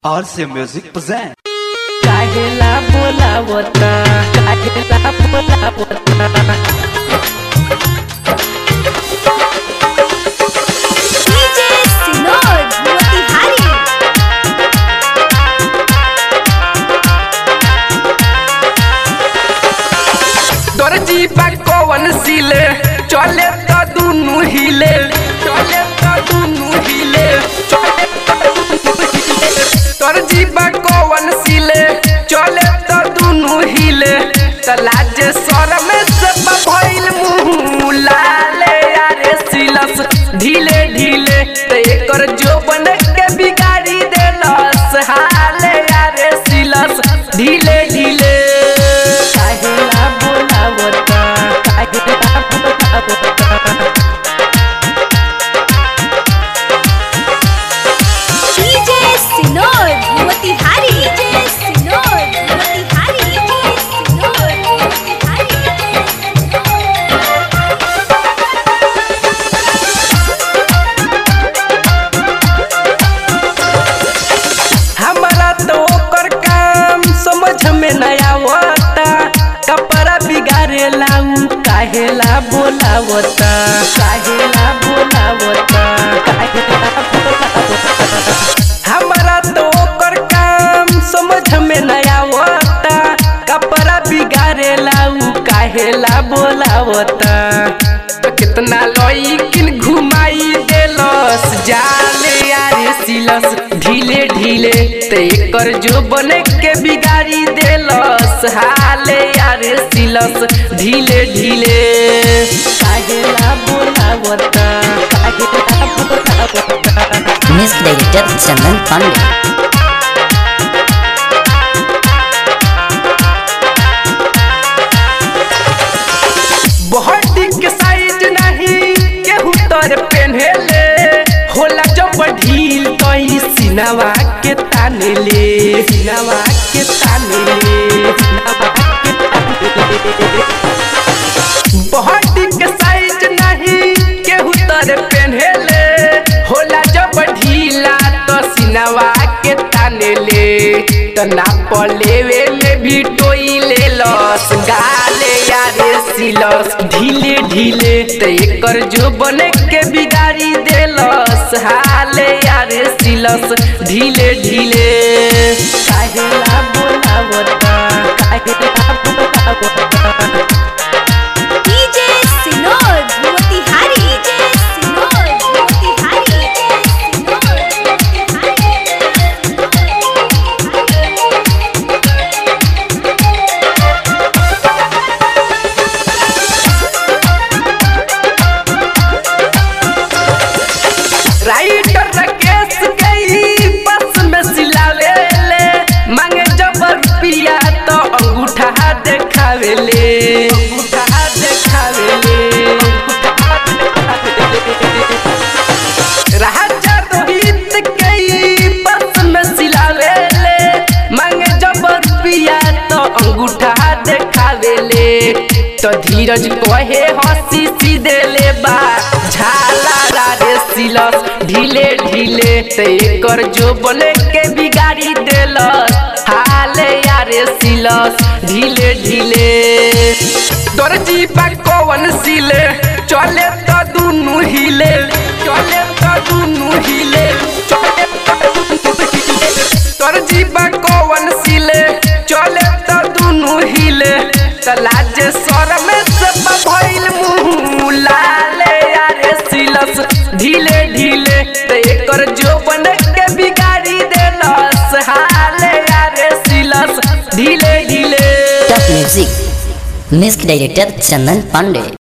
RC Music present. काहेला बोलावता काहेला बोलावता DJ Sinod Motihari दर्जी बा कौन सिले चले त दुनु हिले चले त दुनु हिले चले त दुनु हिले दर्जी बा कौन सिले चले त दुनु हिले त लाजे सर में सब भइल मुंह लाले यारे सिलस ढीले ढीले त एकर जो बन के बिगाड़ी देलस हाले यारे सिलस ढीले ढीले काहेला बोलावता काहेला बोलावता DJ Sinod Motihari DJ Sinod Motihari Sinod Motihari हमारा तो ओकर काम समझ में न आवता कपड़ा बिगाड़े लाऊ काहेला बोलावता काहेला बोलावता काहेला बोलावता हमारा तो ओकर काम समझ में न आवता कपड़ा बिगाड़े लाऊ काहेला बोलावता तो कितना लईकिन घुमाई देलस जाले यारे सिलस ढीले ढीले ते एकर जो बने के बिगाड़ी देलस हाले यारे सिलस ढीले ढीले काहेला बोलावता काहेला बोलावता Music Director Chandan Pandey. Body के साइज नहीं केहू तर पहनेले होला जब ढील तो ई सिनवा के ताने ले सिनवा के ताने ले सिनवा के ताने ले बॉडी के साइज नहीं केहू तर पहनेले होला जब ढीला तो सिनवा के ताने ले तो नाप लेवे में भी टोई ले लस गाले यारे सिलस ढीले ढीले ते एकर जो बने के बिगाड़ी देलस हाले यारे सिलस ढीले ढीले काहेला बोलावता काहेला बोलावता DJ Sinod Motihari DJ Sinod Motihari Sinod writer Rakesh गई बस में सिलावे ले मांगे जब रुपया तो अंगूठा देखावे ले अंगूठा देखावे ले अंगूठा देखावे ले। राजा रोहित गई बस में सिलावे ले मांगे जब रुपया तो अंगूठा देखावे ले तो धीरज कहे हंसी सीधे ले बा झाला रे सिलस ढीले ढीले ते एकर जो बने के बिगाड़ी देलस हाले यारे सिलस ढीले ढीले दर्जी बा कौन सिले चले तो दुनु हिले चले तो दुनु हिले चले तो दुनु हिले दर्जी बा कौन सिले चले तो दुनु हिले त लाजे सर में सब भइल मुंह लाले यारे सिलस ढीले ढीले त एकर जो बन के बिगाड़ी देलस हाले यारे सिलस ढीले ढीले Top Music. Music Director Chandan Pandey.